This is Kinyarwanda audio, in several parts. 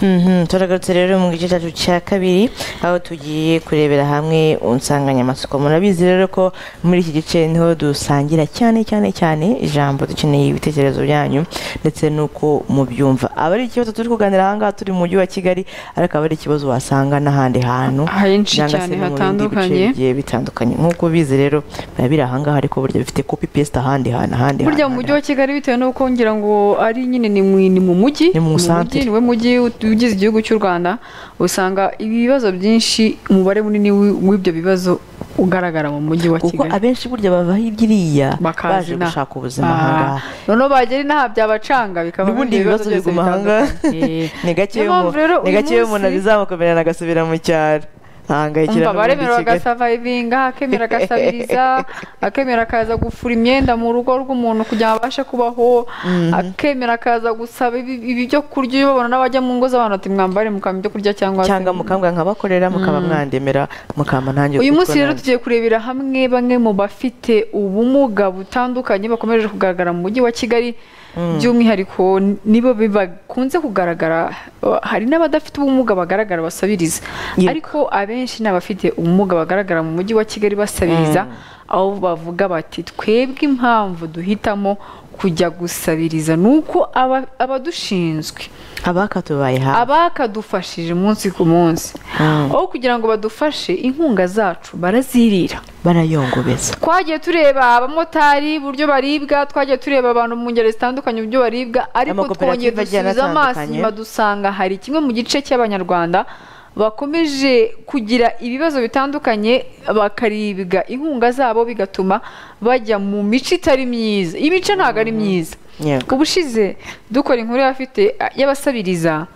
Mhm, turagarutse rero mu gice cyacu cya kabiri aho tugiye kurebera hamwe insanganyamatsiko murabizi rero ko muri iki gice niho dusangira cyane cyane cyane ijambo dukeneye ibitekerezo byanyu ndetse n'uko mubyumva aba ari ikibazo turi kuganira aha ngaha turi mu mujyi wa kigali ariko aba ari ikibazo wasanga n'ahandi hantu henshi cyangwa se cyane no mu bindi hatandukanye bice bigiye bitandukanye nk'uko ubizi rero biba biri aha ngaha ariko burya bifite kopi pesita ahandi hantu ahandi burya hantu, mu mujyi wa kigali bitewe n'uko ngira ngo ari nyine ni mu ni mu mujyi Ni mu mujyi centre. niwe mujyi ut- ugize igihugu cy'u rwanda usanga ibibazo byinshi umubare munini w'i- w'ibyo bibazo ugaragara mu mujyi wa kuko kigali abenshi burya bava hirya iriya Bakaza baje inaha. gushaka ubuzima Ah, aha ngaha noneho bagera inaha byabacanga bikaba n'ubundi ibyo ibibazo byose biguma aha ngaha bitandukanye. Eh, ni gake Niyo mpamvu rero ni uyu gake iyo umuntu munsi- abizamukomera agasubira mu cyaro ahangayikira umva baremera n'ubundi Kigali. bagasavayivinga akemera agasabiriza akemera akaza gufura imyenda mu rugo rw'umuntu kugira ngo abashe kubaho akemera akaza gusaba ibi- ibi byo kurya iyo babona n'abajya mu ngo z'abantu ati mwambare mukaba ibyo kurya cyangwa se cyangwa mukambwa nkabakorera mukaba mwandemera mukamba ntangiye uyu kuko munsi rero nanjye- tugiye kurebera hamwe bamwe mu bafite ubumuga butandukanye bakomeje kugaragara mu mujyi wa kigali by'umwihariko nibo bakunze kugaragara uh, hari n'abadafite ubumuga bagaragara basabiriza Yego. ariko abenshi ni abafite ubumuga bagaragara mu mujyi wa kigali basabiriza aho bavuga bati twebwe impamvu duhitamo kujya gusabiriza ni uko aba- abadushinzwe abakatubaye hafi abakadufashije umunsi ku munsi Mm. aho kugira ngo badufashe inkunga zacu barazirira barayongobeza twagiye tureba abamotari uburyo baribwa twagiye tureba abantu mu ngeri zitandukanye uburyo baribwa ariko twongeye Amakoperative agiye dusubiza amaso anatandukanye. inyuma dusanga hari kimwe mu gice cy'abanyarwanda bakomeje kugira ibibazo bitandukanye bakaribwa inkunga zabo bigatuma bajya mu mico itari myiza imico ntabwo ari myiza Yego. ubushize dukora inkuru y'abafite y'abasabiriza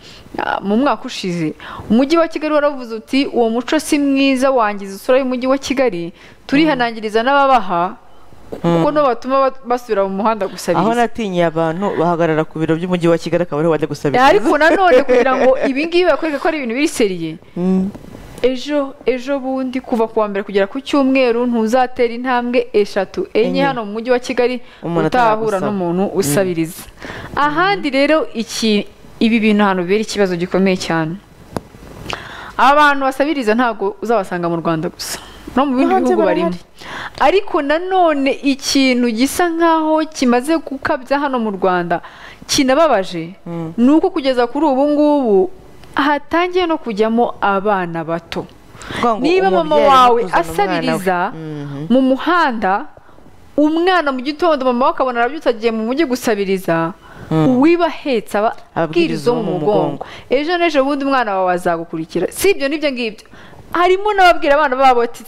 ah, mu mwaka ushize umujyi wa kigali waravuze uti uwo muco si mwiza wangiza isura y'umujyi wa kigali turihanangiriza n'ababaha kuko no batuma ba- basubira mu muhanda aho gusabiriza natinyiye abantu bahagarara ku biro by'umujyi wa kigali akaba ariho bajya Eh, gusabiriza ariko nanone kugira ngo ibi ngibi bakwereke ko ari ibintu biri seriye Mm. ejo ejo bundi kuva ku wa mbere kugera ku cyumweru ntuzatera intambwe eshatu enye Enye. hano mu mujyi wa kigali Umuntu utahura ataragusaba. n'umuntu usabiriza ahandi rero iki ibi bintu ahantu bibera ikibazo gikomeye cyane abantu basabiriza ntabwo uzabasanga mu rwanda gusa no mu bindi No hanze bihugu barimo barahari. ariko nanone ikintu gisa nk'aho kimaze gukabya hano mu rwanda kinababaje ni uko kugeza kuri ubu ngubu hatangiye no kujyamo abana bato Kuvuga ngo niba mama umubyeyi arimo wawe kuzana umwana we. asabiriza Mhm. mu muhanda umwana mu gitondo mama we akabona arabyutse agiye mu mujyi gusabiriza uwiba ahetse aba abwiriza uwo mu mugongo ejo n'ejo bundi umwana wawe azagukurikira si ibyo n'ibyo ngibyo harimo n'ababwira abana babo ati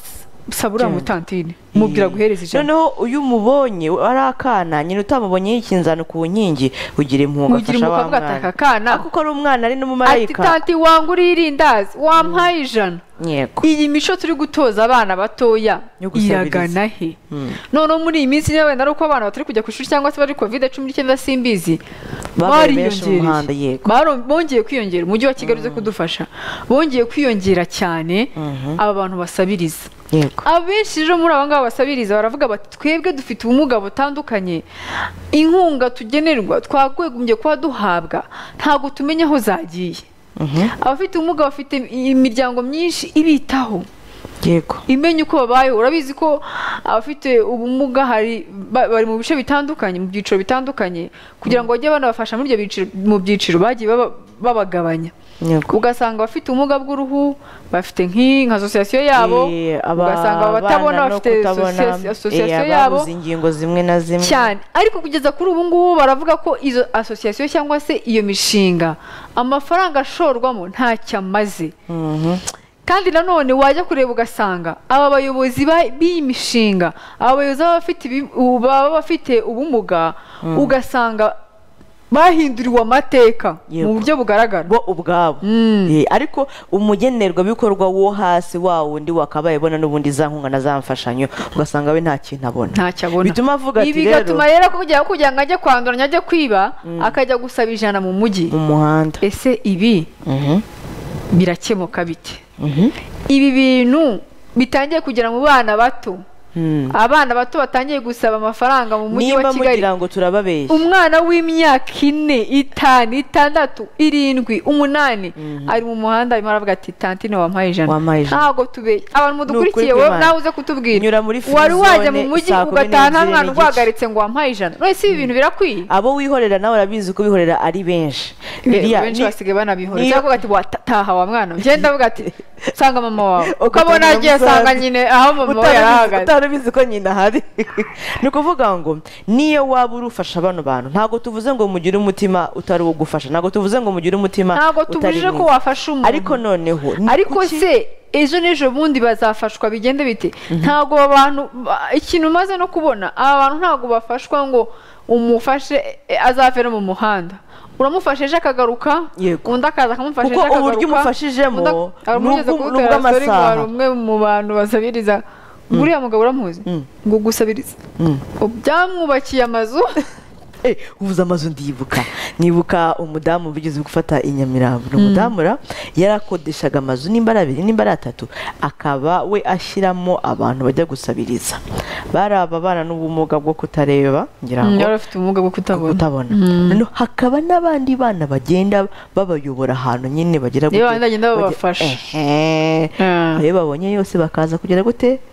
saba uriya Genda." mutantine mubwira guhereza ijana noneho iyo umubonye ari akana nyina utamubonye yikinzana ku nkingi ugira impunga ugira afasha wa umukobwa ataka mwana akana kuko ari umwana ari ati n'umumarayika tanti wangu uriye irindazi wampaye ijana yego iyi mico turi gutoza abana batoya Yo gusabiriza. iragana he noneho muri iyi minsi niba wenda ari uko abana batari kujya ku ishuri cyangwa se bari kovide cumi n'icyenda simbizi Babaye benshi mu muhanda, bariyongereye yego. Baro- bongeye kwiyongera umujyi wa kigali uze kudufasha bongeye kwiyongera cyane aba bantu basabiriza yego abenshi rero muri aba ngaba basabiriza baravuga bati twebwe dufite ubumuga butandukanye inkunga tugenerwa twagwegumbye kuba duhabwa ntabwo tumenya aho zagiye abafite ubumuga bafite imiryango myinshi ibitaho yego imenya uko babayeho urabizi ko abafite ubumuga hari ba- bari mu bice bitandukanye mu byiciro bitandukanye kugira ngo bajye banabafasha muri ibyo byiciro mu byiciro bagiye baba- babagabanya yego ugasanga abafite ubumuga bw'uruhu bafite nk'i- nka asosiyasiyo yabo Eh, aba- ugasanga abatabona abana no bafite kutabona, asosiyasi- asosiyasiyo eh, yabo ababuze ingingo zimwe na zimwe cyane ariko kugeza kuri ubu ngubu baravuga ko izo asosiyasiyo cyangwa se iyo mishinga amafaranga ashorwamo ntacyo amaze Mhm. kandi nanone wajya kureba ugasanga aba bayobozi ba- b'iyi mishinga aba bayobozi baba bafite ibi- u- baba bafite ubumuga ugasanga bahinduriwe amateka Yego. mu buryo bugaragara bo ubwabo Eh, ariko umugenerwabikorwa wo hasi wa wundi wakabaye bona n'ubundi za nkunga na za mfashanyo ugasanga we nta kintu abona ntacyo abona bituma avuga ati ibi rero bigatuma rero kugira kugira ngo ajye kwanduranya ajye kwiba akajya gusaba ijana mu mujyi mu muhanda ese ibi Mhm. birakemuka bite Mhm. ibi bintu bitangiye kugera mu bana bato abana bato batangiye gusaba amafaranga mu mujyi wa nimba kigali mugira ngo turababeshya umwana w'imyaka ine itanu itandatu irindwi umunani ari mu muhanda arimo aravuga ati tantine wampaye ijana Wampaye ijana." ntabwo tube abantu mudukurikiye wowe kw'Imana. nawe uze kutubwira Nyura muri wari free wajya mu zone mujyi saa kumi ugataha nta n'ebyiri mwana n'igice. urwagaritse ngo wampaye ijana none si ibi bintu birakwiye abo wihorera nawe urabizi ko bihorera ari benshi Iriya benshi ni- basigaye banabihora niyo- cyangwa uvuga ati wataha wa mwana ngenda avuga ati sanga mama wawe Uko uko abona tubona agiye musaza. asanga nyine aho mama we utarabizi- yari ahagaze utarabizi ko nyina ahari ni ukuvuga ngo niyo waba uri ufasha bano bantu ntabwo tuvuze ngo mugire umutima utari uwo gufasha ntabwo tuvuze ngo mugire umutima ntabwo utari tubujije ko mwiza. wafasha umuntu ariko noneho ni ariko kuki- se ejo n'ejo bundi bazafashwa bigende bite ntabwo aba bantu ba- ikintu umaze no kubona aba bantu ntabwo bafashwa ngo umufashe eh, azavere mu muhanda uramufasha ejo akagaruka Yego. undi akaza akamufasha Kuko ejo akagaruka uburyo umufashijemo undi ak- hari ni umugeze ubw'u- ni kubutera story ngo hari ubw'amasaha. umwe mu bantu basabiriza uriya mugabo uramuzi ngo gusabiriza Mm. byamwubakiye amazu Eh, uvuze amazu ndibuka nibuka umudamu bigeze gufata i nyamirambo ni umudamura yarakodeshaga amazu nimba ari abiri nimba ari atatu akaba we ashyiramo abantu bajya gusabiriza bari ababana n'ubumuga bwo kutareba ngira ngo yari afite ubumuga bwo kutabona kutabona Noneho hakaba n'abandi bana bagenda babayobora ahantu nyine bagera Nibo bandi bagenda babafasha. Ehe. Ah. ayo babonye yose bakaza kugera gute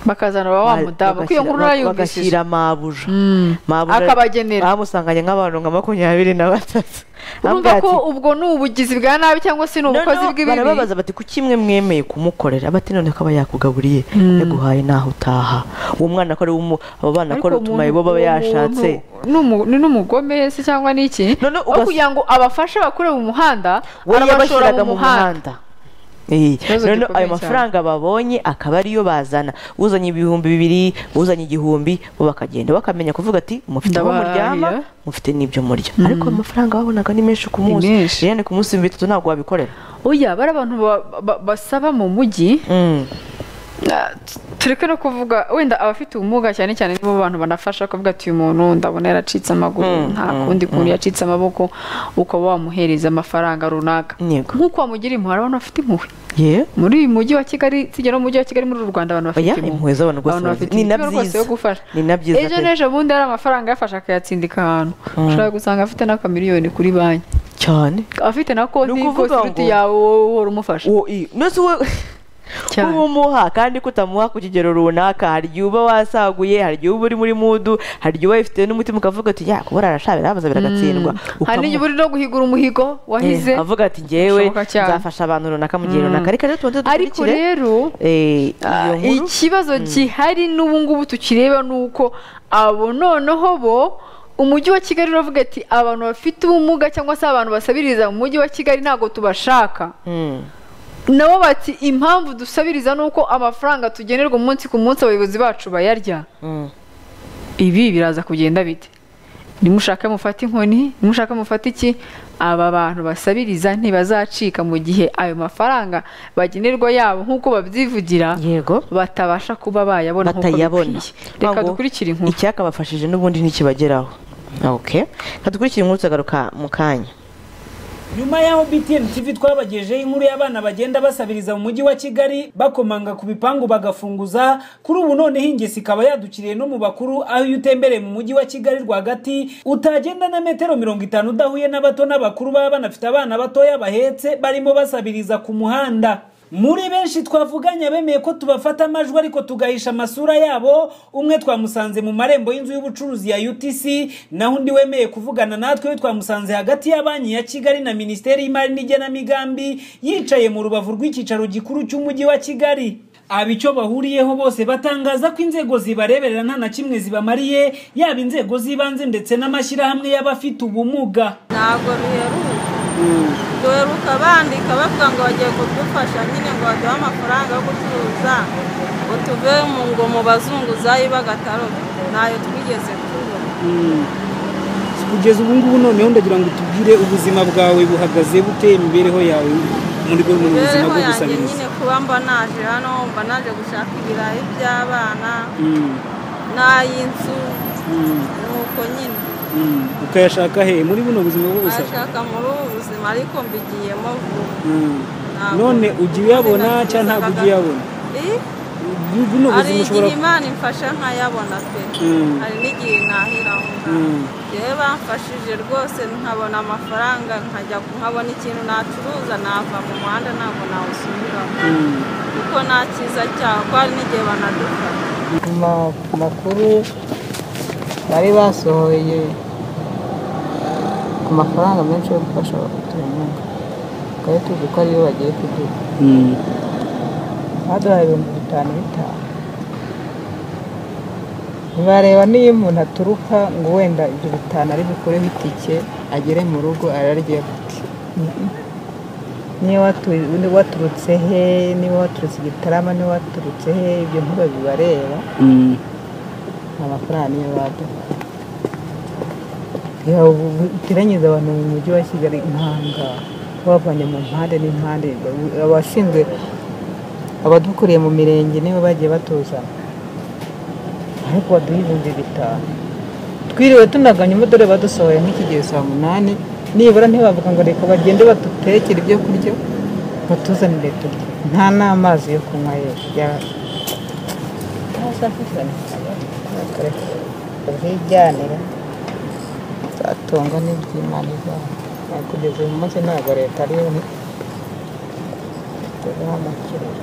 bakazana wa mudamu kuko iyo nkuru urayumvishije bagashyira mabuja Mm. Mabuja- Akabagenera. bamusanganye nk'abantu nka makumyabiri na batatu urumva ko ubwo ni ubugizi bwa nabi cyangwa se ni ubukozi Noneho bw'ibibi barababaza bati kuki imwe mwemeye kumukorera bati none ko aba yakugaburiye yaguhaye naho utaha uwo mwana ko ari umu abo bana ko ari Ariko utumayi umuntu- bo baba uwo yashatse muntu ni umu- ni n'umugome se cyangwa ni iki None aho ugas- kugira ngo abafashe bakure mu muhanda we arabashora yabashyiraga mu muhanda Eh, Ikibazo noneho gikomeye ayo mafaranga babonye akaba ariyo bazana uzanye ibihumbi bibiri uzanye igihumbi bo bakagenda bakamenya kuvuga ati mufite aho Ndabahahira. muryama mufite n'ibyo murya ariko ayo mafaranga babonaga ni menshi ku munsi menshi. rero ku munsi bitatu ntabwo wabikorera oya bari abantu ba- ba- basaba mu mujyi Mm. Ah, t- tureke no kuvuga wenda abafite ubumuga cyane cyane nibo bantu banafasha kuvuga ati uyu muntu ndabona yaracitse amaguru nta kundi kuntu yacitse amaboko ukaba wamuhereza amafaranga runaka Yego. nk'uko wamugira impuhwe hari abantu bafite impuhwe Yeah. muri uyu mujyi wa kigali tugera mu mujyi wa kigali muri uru rwanda abantu bafite Oya, impuhwe z'abantu rwose abantu bafite ni na imitima rwose byiza. yo gufasha Ni na byiza ejo pe. n'ejo bundi hari amafaranga yafashe akayatsindika ahantu ushobora gusanga afite n'akamiliyoni kuri banki cyane afite na konti Ni rwose ukuvuga iruta ngo- iyawe wowe uhora umufasha uwo i nose we Cyane. uba umuha kandi ko utamuha ku kigero runaka hari igihe uba wasaguye hari igihe uba uri muri mudu hari igihe uba wifite n'umutima ukavuga ati ya kuba arashabira habaza biragatsindwa hari n'igihe Ukamuha- uri no guhigura umuhigo wahize Eh, avuga ati ngewe Bishoboka cyane. nzafasha abantu runaka mu gihe runaka reka rero tubanze ariko dukurikire rero eh, ah, iyo nkuru ikibazo gihari n'ubu ngubu tukireba ni uko abo noneho bo umujyi wa kigali uravuga ati abantu bafite ubumuga cyangwa se abantu basabiriza mu mujyi wa kigali ntabwo tubashaka Mm. nabo bati impamvu dusabiriza ni uko amafaranga tugenerwa umunsi ku munsi abayobozi bacu bayarya Mm. ibi biraza kugenda bite nimushaka mufate inkoni nimushaka mufate iki aba bantu basabiriza ntibazacika mu gihe ayo mafaranga bagenerwa yabo nk'uko babyivugira yego batabasha kuba bayabona nk'uko batayabona bikwiye reka dukurikire inkuru icyakabafashije n'ubundi ntikibageraho okay reka dukurikire inkuru tukagaruka mu kanya nyuma y'aho btn tv twabagejeho inkuru y'abana bagenda basabiriza mu mujyi wa kigali bakomanga ku bipangu bagafunguza kuri ubu noneho ingesi ikaba yadukiriye no mu bakuru aho iyo utembereye mu mujyi wa kigali rwagati utagenda na metero mirongo itanu udahuye n'abato n'abakuru baba banafite abana batoya bahetse barimo basabiriza ku muhanda muri benshi twavuganye bemeye ko tubafata amajwi ariko tugahisha amasura yabo umwe twamusanze mu marembo y'inzu y'ubucuruzi ya utc naho undi wemeye kuvugana natwe we twamusanze hagati ya banki ya kigali na minisiteri y'imari n'igenamigambi yicaye mu rubavu rw'icyicaro gikuru cy'umujyi wa kigali aba icyo bahuriyeho bose batangaza ko inzego zibareberera nta na kimwe zibamariye yaba inzego z'ibanze ndetse n'amashyirahamwe y'abafite ubumuga ntabwo biheruka duheruka bandika bavuga ngo bagiye kudufasha nyine ngo baduhe amafaranga yo gucuruza ngo tuve mu ngo mu bazunguzayi b'agatarobe ntayo twigeze kubona kugeza ubu ngubu noneho ndagira ngo tubwire ubuzima bwawe buhagaze bute imibereho yawe muri bwo mu buzima imibereho bwo yanjye gusabiriza nyine kuba mba naje hano mba naje gushaka ibirayi by'abana Mm, n'ay'inzu mm, nuko nyine mm. ukayashaka he muri buno buzima bwo gusaba nashaka muri ubu buzima ariko mbigiyemo vuba Mm. Ntabwo- none ujya uyabona Ntabwo cyangwa ntabwo ujya uyabona Eh? hari n'ubuzima igihe ushobora imana imfasha nkayabona pe Mm. hari n'igihe ntahira aho ngaho Mm. yewe bamfashije rwose nkabona amafaranga nkajya nkabona ikintu nacuruza nava mu muhanda ntabwo nawusubiramo Mm. kuko nta cyiza cyaho ko hari n'igihe banadufata Ma- makuru bari basohoye ku mafaranga menshi yo gufasha abaturankunga twari tuzi ko ariyo bagiye kuduha Mm. baduhaye ibihumbi bitanu bitanu ntibareba niyo umuntu aturuka ngo wenda ibyo bitanu ari bukureho itike agere mu rugo ararye gute niyo watu- waturutse he niba waturutse igitarama niba waturutse he ibyo ntibabibareba Mm. amafaranga niyo baduha biteranyiza abantu mu mujyi wa kigali impanga babavanye mu mpande n'impande abashinzwe abadukuriye mu mirenge nibo bagiye batuzana ariko baduha ibihumbi bitanu twiriwe tunaganya umudore badusohoye nk'ikigero saa munani nibura ntibavuga ngo reka bagende badutekere ibyo kurya batuzanire turya nta n'amazi yo kunywa yewe ubwiganire nzatungwa n'iby'imana izaba kugeza uyu munsi ntabwo leta ariyo tuzahamukirira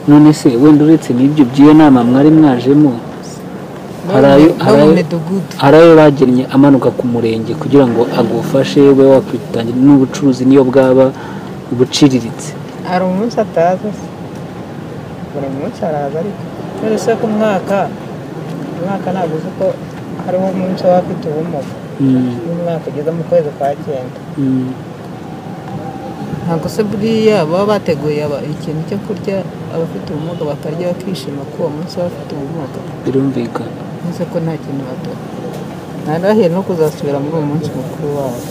none se wenda uretse n'ibyo by'iyo nama mwari mwajemo Hari ayo- hari no mu ayo- midugudu hari ayo bagennye amanuka ku murenge kugira ngo agufashe we wakwitangira n'ubucuruzi niyo bwaba buciriritse hari umunsi ataza se buri munsi araza ariko none se ku mwaka umwaka ntabwo uzi ko hariho umunsi w'abafite ubumuga Mm, n'umwaka ugeze mu kwezi kwa cyenda mm, ntabwo se buriya baba bateguye aba- ikintu cyo kurya abafite ubumuga bakarya bakishima ko uwo munsi bafite ubumuga birumvikana ntuze ko nta kintu baduha ntarahiye no kuzasubira muri uwo munsi mukuru wabo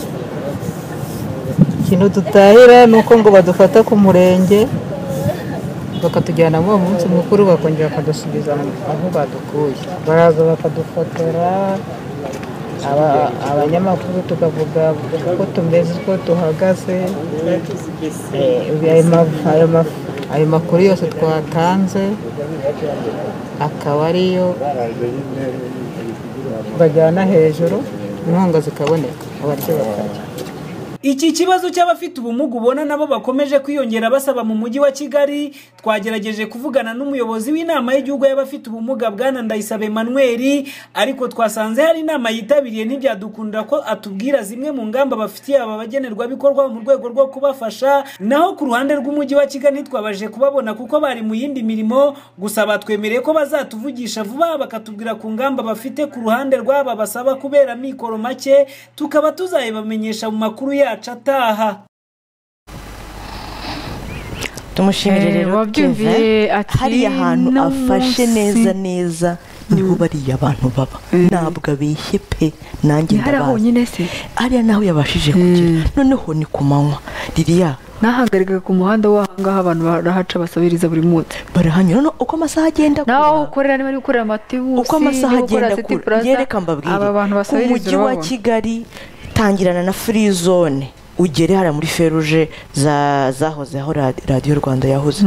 ikintu dutahira ni uko ngo badufata ku murenge bakatujyana muri uwo munsi mukuru bakongera bakadusubiza mu- aho badukuye baraza bakadufotora aba- abanyamakuru tukavuga uko tumeze uko tuhagaze Eh, ayo ma- ayo ma- ayo makuru yose twatanze akaba ariyo bajyana hejuru inkunga zikaboneka abaryo bakarya iki kibazo cy'abafite ubumuga ubona nabo bakomeje kwiyongera basaba mu mujyi wa kigali twagerageje kuvugana n'umuyobozi w'inama y'igihugu y'abafite ubumuga bwana ndayisabe emmanuel ariko twasanze hari inama yitabiriye ntibyadukundira ko atubwira zimwe mu ngamba bafitiye aba bagenerwabikorwa mu rwego rwo kubafasha naho ku ruhande rw'umujyi wa kigali ntitwabaje kubabona kuko bari mu yindi mirimo gusa batwemereye ko bazatuvugisha vuba bakatubwira ku ngamba bafite ku ruhande rw'aba basaba kubera mikoro make tukaba tuzayibamenyesha mu makuru yacu ataha tumushimire Eh, rero wabyumviye Kevin. ati hariya hantu "Uno afashe munsi." neza neza niho bariya abantu baba ntabwo abeshye pe nanjye ni hariya ndabazi honyine se hariya naho yabashije kugera noneho ni ku manywa ririya nahagarikaga ku muhanda w'ahangaha abantu barahaca basabiriza buri munsi barahanyura noneho uko amasaha agenda nawe aho akura ukorera niba ari gukorera amatibusi uko amasaha niba agenda ukorera City akura Plaza, rero reka mbabwire aba bantu ku mujyi wa basabiriza urababona kigali tangirana na free zone ugere hariya muri feruje za- zahoze aho radi- radiyo rwanda yahoze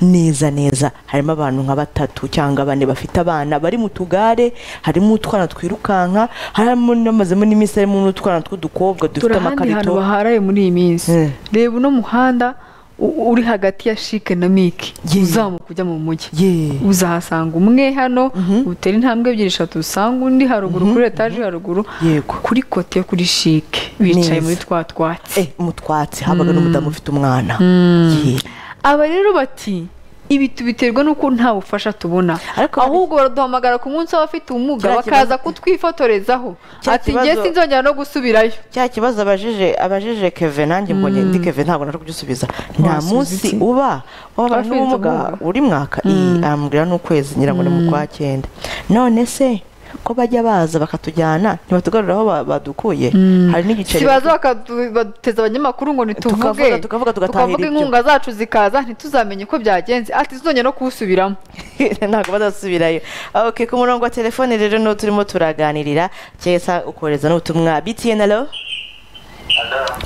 neza neza harimo abantu nka batatu cyangwa bane bafite abana bari mu tugare harimo utwana twirukanka harimo n'amazemo n'iminsi harimo n'utwana tw'udukobwa dufite turi ahandi hantu amakarito baharaye muri iyi minsi Mm. reba uno muhanda u- uri hagati ya shike na miki Yeah. uzamuka ujya mu mujyi ye uzahasanga umwe hano utera intambwe ebyiri eshatu usanga undi haruguru kuri etaje haruguru Yego. kuri kote yo kuri shike bicaye Neza. muri twa twatsi Eh, mu twatsi habaga n'umudamu ufite umwana Ye. aba rero bati ibi tubiterwa n'uko nta bufasha tubona Ariko hari- ahubwo baraduhamagara ku munsi w'abafite ubumuga Kiriya bakaza kibazo- kutwifotorezayo Kiriya ati njye kibazo- sinzongera no gusubirayo cya kibazo abajije abajije keve nanjye mbonye ndi keve ntabwo nari kubyusubiza nta Wasubiza munsi iki? uba waba Abafite n'ubumuga ubumuga. uri mwaka iyi arambwira n'ukwezi ngira ngo ni mu kwa cyenda none se ko bajya baza bakatujyana ntibatugarura aho ba- badukuye hari n'igiceri sibaza bakaduteza abanyamakuru ngo Tukavuga, ntituvuge tukavuga, tugatahira ibyo. inkunga zacu zikaza ntituzamenye uko byagenze ati tuzongera no kuwusubiramo ntabwo bazasubirayo ok ku murongo wa telefone rero niwo turimo turaganirira cyesa ukohereza n'ubutumwa btn alo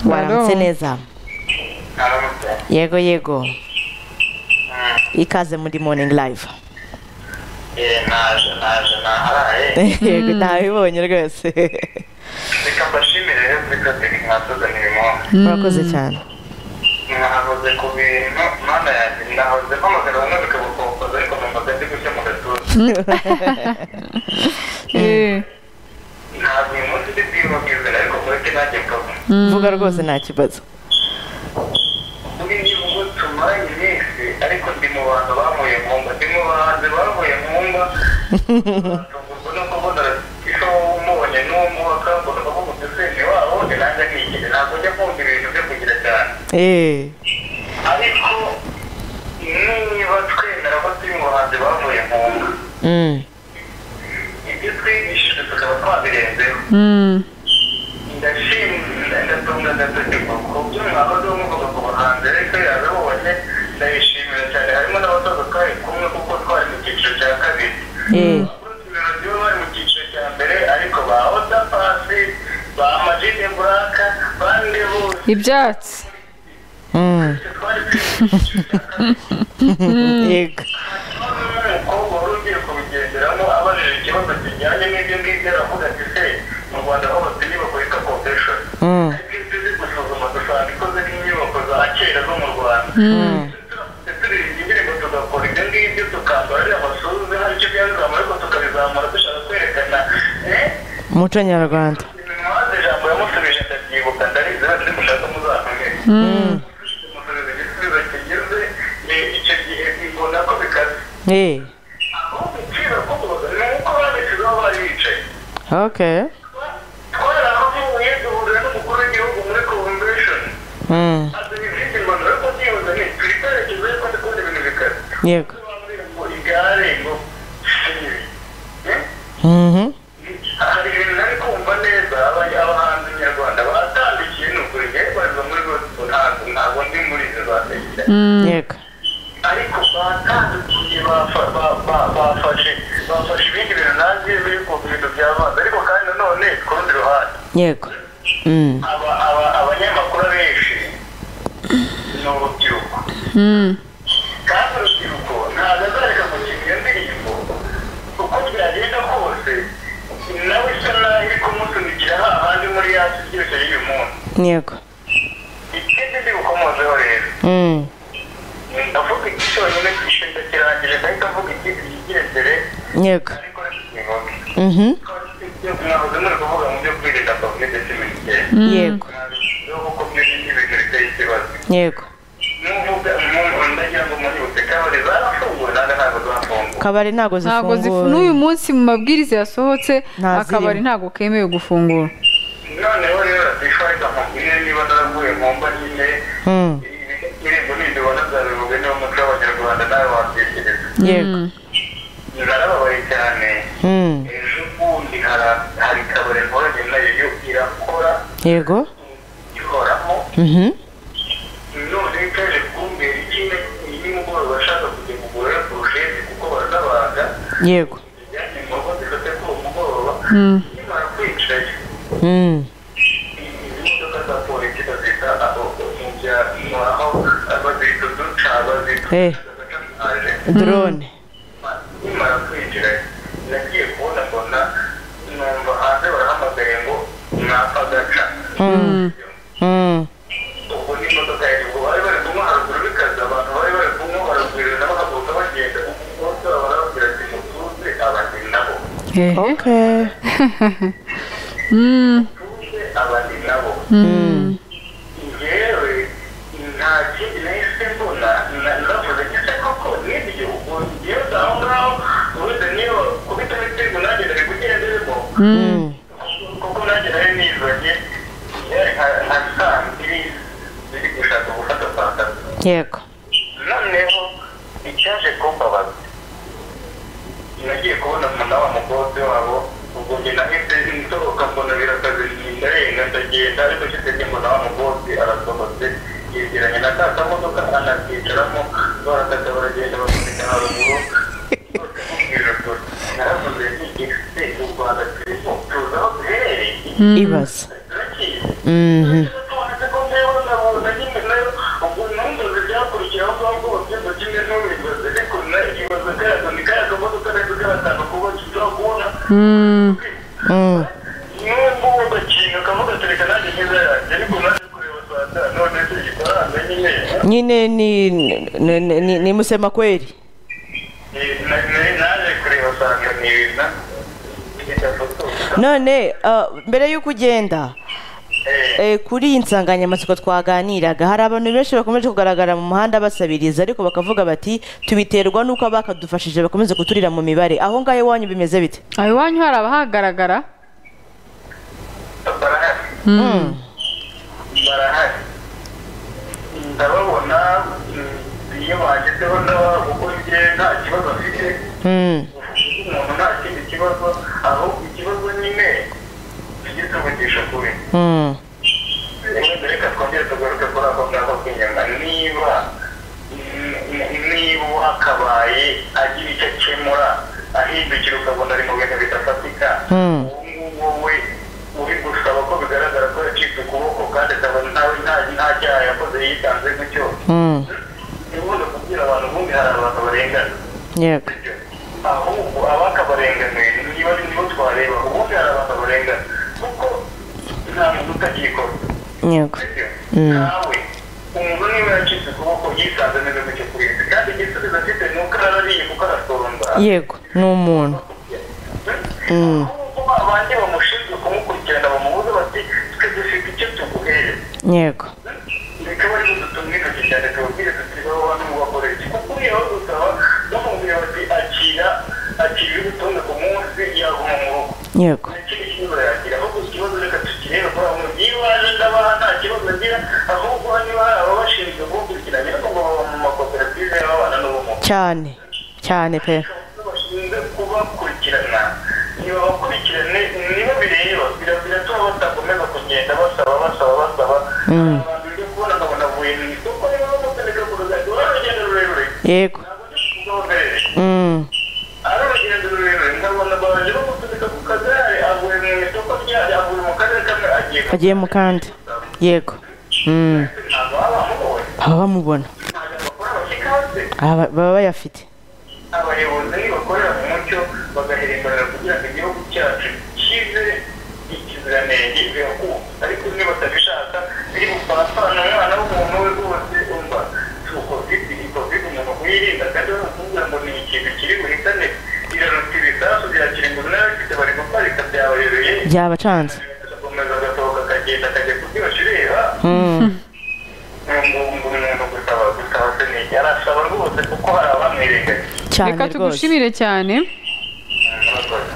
waramutse neza yego yego ikaze muri morning live naje naje naharaye yego ntabibonye rwose reka mbashimire rero reka turi mwatuzanira impunzi murakoze cyane mwahoze ku bintu mana yanjye nahoze mpamagara bamwe bikabukokoza ariko mpamagara ndi gucya mu gatuza ntabwo uyu munsi ndi bwibabwizera ariko mureke nanjye kabu vuga rwose nta kibazo muri niba ubwo tumaranye iminsi ariko ndi mu bantu bavuye mu mba ndi mu bahanzi bavuye mu mba tugurwa no kubona icyo umubonye n'umuhaka mbona bavuga uti senge wabo ni nanjye akikije ntabwo njya kumva ibintu byo kugira cyane eee ariko niba twemera ko turi mu bahanzi bavuye mu mba ibyo twigishije tukaba twabirenzeho ndashimira ndatunga ndategeka ku byo mwahoze muvuga ku bahanzi ariko yabibonye ndabishimira cyane harimo n'abasaza twari kumwe kuko twari mu cyiciro cya kabiri eee abakurikirana bari mu cyiciro cya mbere ariko ba oda pasi ba majine buraka bande bose ibyatsi twari turi mu cyiciro cya kabiri yego umukobwa wari ugiye kubigenderamo abajije ikibazo kijyanye n'ibyo ngibyo aravuga ati se mu rwanda ho batinye bakoreka komveshoni Mm. ariko iyo tuzi gusuzuma dusanga ikoze nk'inyubako za kera zo mu rwanda Turamutse turirimba indirimbo tugakora ibyo ngibyo tukambara ariya masuzu hari icyo byazama ariko tukabizamura dushaka kwerekana eh umuco nyarwanda ntimubaze ijambo yamusubije ndabyibuka ndarizera ndi mushaka muzamenye musubize igisubizo kigeze eh, icyo gihe mbona ko bikaze eee ahubwo ikiza kuboza ni uko babishyizeho bari bicaye ok twarahavuye duhurira n'umukuru w'igihugu muri convention Mm. azana izindi mbano ariko byibuze ni turi kwerekeza ariko ndi kubona ibintu bikaze yego bambwira ngo igare ngo sibi Mhm. hari ibintu nari kumva neza aba- abahanzi nyarwanda batandikiye ni ukuri yewe bariza muri gospel ntabwo ntabwo ndi muri izo batekera yego ariko batandukiye bafa- ba- ba- bafashe bafashe ibindi bintu nanjye biri ku bintu by'amazi ariko kandi nanone ku rundi ruhande yego Mm. aba- aba- abanyamakuru abenshi ni urubyiruko kandi urubyiruko ntabwo azareka gukina iyo ndirimbo uko byagenda kose nawe isa naho iri kumusunikira hahandi muri yasi byose y'uyu munsi yego ikindi ndi bukomozeho rero Mm. ndavuga iki cyonyine kishinga kirangije ndahita avuga ikindi kigendere yego ariko ni ngombwa Mhm. mwahoze muri kuvuga mu byo kwirinda kovide cumi n'icyenda yego ntabwo kuko byo ni ibintu biteye ikibazo yego n'uvuga umuntu ndagira ngo muributse kabari zarafunguwe nanjye ntabwo zafunguwe kabari ntago ntabwo zifu- zifunguye n'uyu munsi mu mabwiriza yasohotse Nta akabari zirimo. ntabwo kemewe gufungura noneho rero radifarika mubwire niba naraguye mu mba nyine Mm. irembo n'ibyo ubona zabivuga niba umuco w'abanyarwanda nawe wabyegereza yego narababaye cyane Mm. ejo bundi hari- hari kabari nkoranye nayo yo irakora yego ihoramo Mhm. none ikaje kumbera ikine nimugoroba ashaka kujya kugura poroshete kuko barazabaga yego ijyanye mu ngo zifate kuri uwo mugoroba nimara kwicaye Mm. imodoka za polisi bazita aho mu byaro aho bazita uduca bazita Eh. aje drone nimara kwinjira nagiye kubona mbona numva hanze barahamagaye ngo mwapfa gaca Mm. ubwo n'imodoka yari ubwo bari bari kunywa haruguru bikaze abantu bari bari kunywa baragurira n'abahaguruka bagenda umunsi barababwira ati mutuze abandi nabo ok mutuze abandi nabo yewe nta kindi nahise mbona na- navuze gisa koko nibyo ubwo yewe aho ngaho ubundi niyo kubita ibitego nanjye nari kugenderemo Mm. kuko nanjye nari nizanye yewe nka- nka saa mbiri ziri gushaka gufata saa tatu yego noneho icyaje kumbabaza nagiye kubona muna wa mukobwa wabo ubwo njye nahise nsohoka mbona birakaze ndarenga ndagenda ariko nshize mbona wa mukobwa arasohotse yegeranye na ka kamodoka anakicaramo barakata baragenda bakubita haruguru bose mubwiragura naravuze nti ese u rwanda turimo tuzi aho duherereye ibaza turakizi Mhm. Mm-hmm. n'ubwo wumva ikintu ukavuga tureka nanjye neza yanjye ariko naje kureba rwanda none se igifaransa nyine nyine ni ni- ni- ni- ni musema kweli eh, na- na- naje kureba usanga ni ibintu none ah, mbere y'uko ugenda eh, kuri iyi nsanganyamatsiko twaganiraga hari abantu benshi bakomeje kugaragara mu muhanda basabiriza ariko bakavuga bati tubiterwa n'uko abakadufashije bakomeze kuturira mu mibare aho ngaho iwanyu bimeze bite aho iwanyu hari abahagaragara Mm. barahari ndababona mm, iyo bagezeho n'ababo kuko njye nta kibazo mfite Mm. umuntu nta kindi kibazo ahubwo ikibazo nyine tujye tuvugisha kuri Mm. rero reka twongere tugaruke kuri ako ngako k'inyama niba mm, niba hakabaye agira icyo akemura ahindukira ukabona ari mu bintu bidafatika Mm. wowe uri gusaba ko bigaragara ko yacitse ukuboko kandi akaba ntawe nta- nta cyaha yakoze yitanze gutyo Mm. ntibuze kubwira abantu ubundi hari abantu barengana yego ahubwo abakabarenganuye niba ari nibo twareba ubundi hari abantu barengana kuko nta muntu utakikora yego nawe umuntu niba yacitse ukuboko yisanze neza gutyo kurinda kandi igisubizo afite ni uko arariye kuko arasoromba yego ni umuntu ahubwo abandi bamushinzwe kumukurikirana bamubuze bati twe dufite icyo tuguhereza yego reka bari budutumwe intoki cyane tubabwire tuti baba bantu mubakoresha kuko uriya aho gusaba bamubwira bati akira akira ibitunga ku munsi yaguma mu rugo yego nakindi kibazo yagira ahubwo ikibazo reka tukirebe kuri aho niba aje ndabaha nta kibazo agira ahubwo niba hari ababashinzwe gukurikirana ariko ngo baba mu makoperative y'ababana n'ubumuga cyane cyane pe bashinzwe kubakurikirana niba bakurikirane niba bireba bira- biratuma batakomeza kugenda basaba basaba basaba abantu byo kubona nkabona avuye mu isoko niba bamutereka ku rugendo baragenda rurerure yego ntabwo ndi kugombere Mm. ari urugendo rurerure nkabona baje bamutereka ku kagare avuye mu isoko ryari avuye mu karere kamwe agiye ku agiye mu kandi yego Mm. kindi. ntabwo baba bamubonye baba bamubona ntabwo bakora bashyika hasi Aba- baba bayafite abayobozi nibakorera mu mucyo bagahemberera kugira ngo igihugu cyacu kibe ikiziranenge birakubaka ariko niba batabishaka biri gupfapfana umwana w'umuntu we rwose umva covid ni covid umuntu kuyirinda kandi bamukubwira ngo ni ikintu kiri buhitane iraruta ibisasu birakira ngo n'abafite bari guparika byabayobereye byabacanze agakomeza agasohoka akagenda akajya kubyibashi ureba ngo ngo umuntu gusaba gusaba se ni iki arasaba rwose kuko hari abamwirengagiza cyane reka rwose tugushimire cyane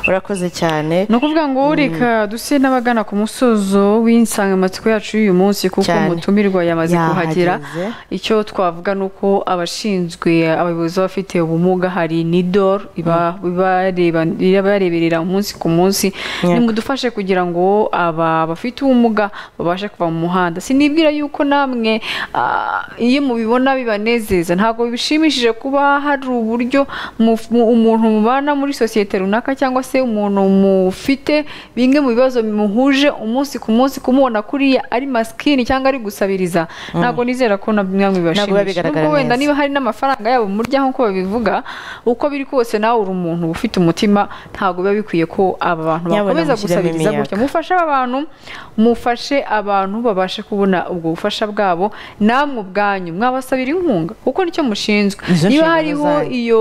urakoze cyane ni ukuvuga ngo reka duse n'abagana ku musozo w'insanganyamatsiko yacu y'uyu munsi kuko Cyane. umutumirwa yamaze kuhagera Yahageze. icyo twavuga ni uko abashinzwe abayobozi b'abafite ubumuga hari nidor iba ibareba- ibareberera umunsi ku munsi Yego. nimudufashe kugira ngo aba bafite ubumuga babashe kuva mu muhanda sinibwira yuko namwe ah, iyo mubibona bibanezeza ntabwo bishimishije kuba hari uburyo mu- mu- umuntu mubana muri sosiyete runaka cyangwa se umuntu mufite bimwe mu bibazo bimuhuje umunsi ku munsi kumubona kuriya ari masikini cyangwa ari gusabiriza ntabwo nizera ko na bimwe Ntabwo biba bibashimisha bigaragara nubwo wenda neza. niba hari n'amafaranga yabo muryaho nk'uko babivuga uko biri kose nawe uri umuntu ufite umutima ntabwo biba bikwiye ko aba bantu Nyabuna bakomeza mushyiremo gusabiriza imyaka. gutya mufashe aba bantu mufashe abantu babashe kubona ubwo bufasha bwabo namwe ubwanyu mwabasabira inkunga kuko nicyo mushinzwe Izo niba nshingano hariho zanyu. iyo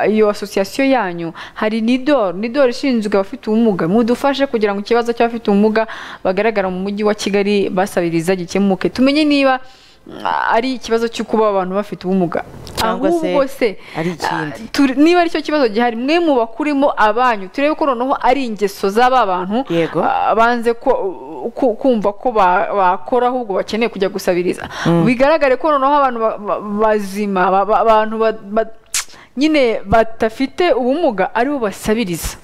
iyo asosiyasiyo yanyu hari nidor nidor ishinzwe abafite ubumuga mudufashe kugira ngo ikibazo cy'abafite ubumuga bagaragara mu mujyi wa kigali basabiriza gikemuke tumenye niba mm, ari ikibazo cyo kuba abantu bafite ubumuga Cyangwa se ahubwo se ari ikindi. ah, turi- niba aricyo kibazo gihari mwe mu bakurimo abanyu turebe ko noneho ari ingeso z'aba bantu Yego. ah, banze ko- ku- kumva ko ba- bakora ahubwo bakeneye kujya gusabiriza bigaragare ko noneho abantu ba- ba- bazima ba- ba- abantu ba- ba- nyine badafite ubumuga aribo basabiriza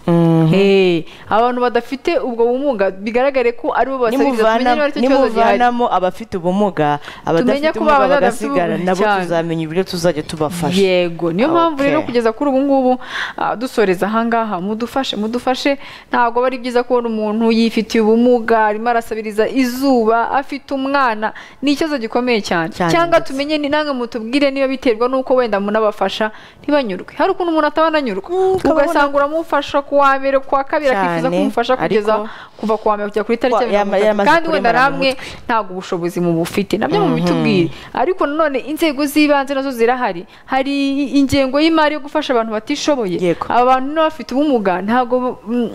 Eh, abantu badafite ubwo bumuga bigaragare ko aribo basabiriza tumenye niba Nimuvana- aricyo kibazo gihari nimuvanamo abafite ubumuga Tumenye abadafite ko ubumuga baba bagasigara badafite nabo ubumuga cyane. tuzamenya uburyo tuzajya tubafasha yego niyo mpamvu rero Okay. kugeza kuri ubu ngubu ah, dusoreza ahangaha mudufashe mudufashe ntabwo ari byiza kubona umuntu yifitiye ubumuga arimo arasabiriza izuba afite umwana ni ikibazo gikomeye cyane Cyane cyangwa ndetse. tumenye ni namwe mutubwire niba biterwa n'uko wenda munabafasha niba ntibanyurwe hari ukuntu umuntu ataba ananyurwa ugasanga uramufasha ku wa mbere ku wa kabiri Cyane, akifuza kumufasha kugeza ariko- kuva ku wa mbere kugera kuri Wa- tariki ya yama- mirongo itatu yaramaze kandi wenda kuremara mu namwe ntabwo ubushobozi mubufite nabyo mubitubwire ariko nanone inzego z'ibanze nazo zirahari hari ingengo y'imari yo gufasha abantu batishoboye Yego. aba bantu n'abafite ubumuga ntabwo mm,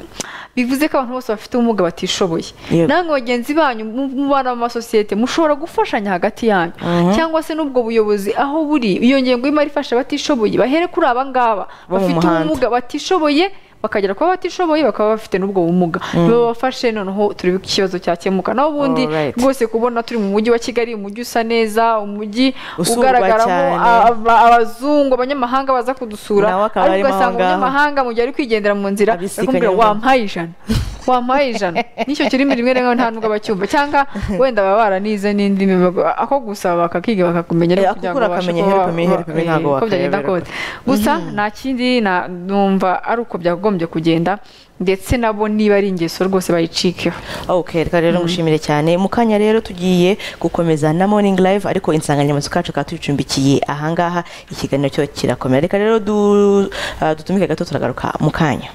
bivuze ko abantu bose bafite ubumuga batishoboye Yego. namwe bagenzi banyu mu- mubana mu masosiyete mushobora gufashanya hagati yanyu cyangwa se n'ubwo buyobozi aho buri iyo ngengo y'imari ifasha abatishoboye bahere kuri aba ngaba Bo mu bafite muhanda. ubumuga batishoboye bakagera kuba batishoboye bakaba bafite n'ubwo bumuga babafashe noneho turebe ko ikibazo cyakemuka naho ubundi Alright. rwose kubona turi mu mujyi wa kigali umujyi usa neza umujyi Usurwa ugaragaramo cyane. aba- abazungu abanyamahanga baza kudusura Nawe akaba ariko arimo aho ugasanga ngaho. umunyamahanga mu gihe ari kwigendera mu nzira Abisikanya bakamubwira n'umuntu. wampaye ijana wampaye ijana n'icyo kirimi rimwe na rimwe nta nubwo bacyumva cyangwa wenda baba baranize n'indimi bago- ako gusa bakakiga bakakumenya Eh, ariko ako kugira ngo ukura babashe akamenya kuba- herupa, herupa, eh, ntabwo uko byagenda wakayoberwa. kose gusa nta kindi na- numva ari uko byagombye kugenda ndetse nabo niba ari ingeso rwose bayicikeho ok reka rero ngushimire cyane mu kanya rero tugiye gukomeza na morning live ariko insanganyamatsiko yacu ikaba tuyicumbikiye ahangaha ikiganiro cyo kirakomera reka rero du- ah, dutumike gato turagaruka mu kanya